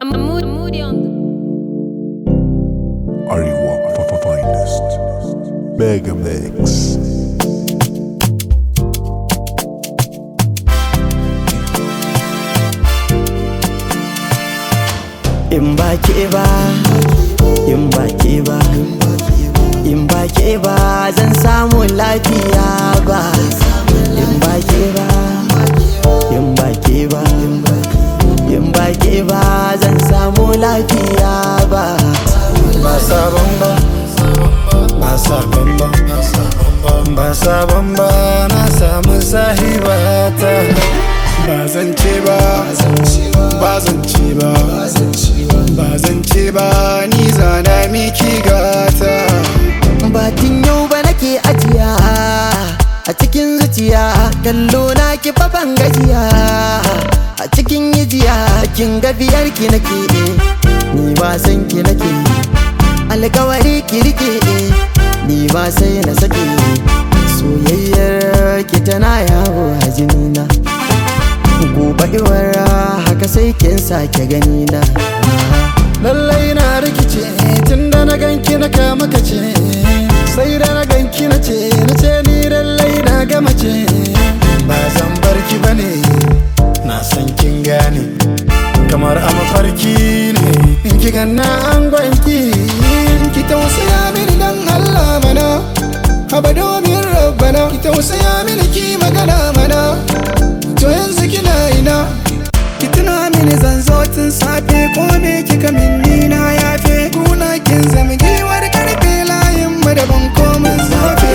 Moody on the Ariwa Papa Finest. Mega Mix. in ba ke ba in ba ke ba in ba ke ba zan samu lafiya ba in ba ke ba in ba ke ba in ba ke ba zan samu lafiya ba ba sabon ba ba sabon ba ba sabon ba na samu sahibata ba zan ce ba ba zan ce ba ba zan ce ba ni zana miki gata batin yau ba nake ajiya a cikin zuciya kallo na ki fafan gajiya a cikin yijiya kin ga biyar ki nake ni ba san ki nake alkawari ki rike ni ba sai na sake soyayyar ki tana yawo a jinina gobe iwar haka sai kin sake gani na lallai na rikice tun da na ganki na kama kace sai da na ganki na ce na ce ni lallai na gama ce ba zan barki bane na san kin gane kamar a mafarki ne in ki ganna an gwanki ki tausaya mini dan Allah mana haba domin rabbana ki tausaya mini ki magana mana to yanzu kina ina ki tuna mini zan zo tun safe ko me kika minni na yafe kuna kin zama giwar karfe layin mu daban komin zafe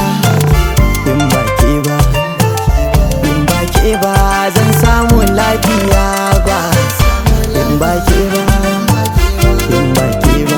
in ba ke ba in ba ke ba zan samu lafiya ba in ba ke ba in ba ke ba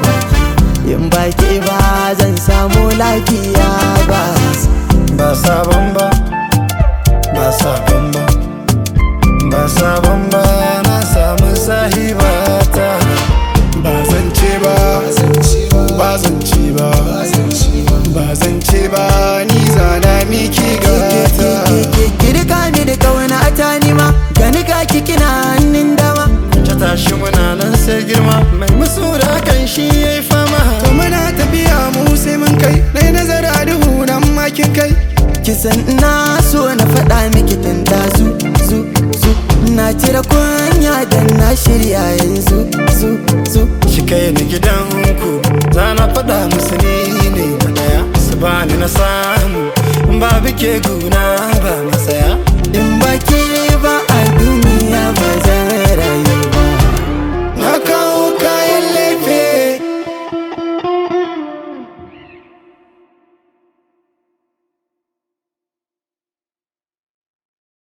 in ba ke ba zan samu lafiya ba ba sabon ba ba sabon ba ba sabon ba na samu sahibata ba zan ce ba ba zan ce ba ba zan ce ba ni zana miki gata kirka ni da kauna ta nima gani ka kina hannun dama ta tashi muna nan sai girma mai musu da kan shi yayi fama to muna tafiya mu sai mun kai dai nazari a duhu dan makin kai kisan na so na faɗa miki tun da zu zu zu na cire kunya dan na shirya yanzu zu zu shi kai ni gidanku za na faɗa musu ni ne na ɗaya su bani na samu ba bike guna ba masaya in ba ke